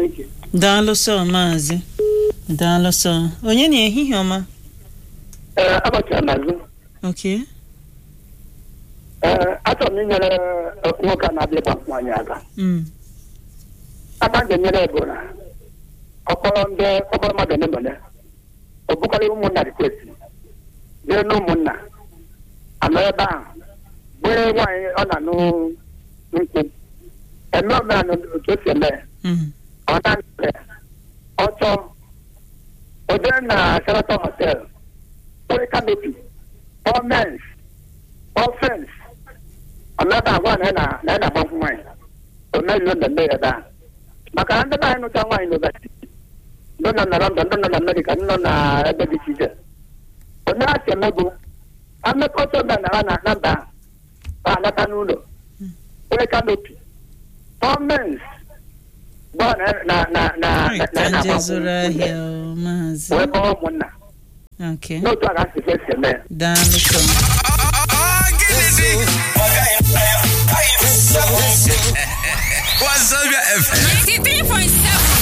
Chineke daalụ sọ maazị daalụ sọ onye na ehihie ọma ee agbachara n'azụ okay ee achọrọ m inyere nwoke a na-abịa ịgba nwaanyị aka mm. aka m ga-enyere bụ na ọkpọrọ ndị ọkpọrọ mmadụ ole ma ole ọ bụkarị ụmụnna rikwesị dịrị na ụmụnna anọ ebe ahụ bụrụ nwaanyị ọ na-anụ nkwụ eme omenala otu o si eme ya. Mm. ọ na-anọ ọ chọọ o jere na Sheraton hotel kpụrụ kanopi ọ mens ọ fens ọ naba agwa na ya na na ya na-agba nkwụ nwaanyị o meriri mmemme ya ebe ahụ maka na ndị be anyị nụcha nwaanyị n'ụbọchị ndị nọ na London ndị nọ na Amerịka ndị nọ na ebe dị iche iche onye ha si emego amekọta omenala na na mba ahụ ha anata n'ụlọ kpụrụ kanopi ọ mens bụ na na na na Right, na ka ya nje na-agba zụrụ nkwụ ahịa o, maazị wee kpọrọ ụmụnna okay n'otu a ga-asị fesi eme ya daalụ sọ Wazobia FM.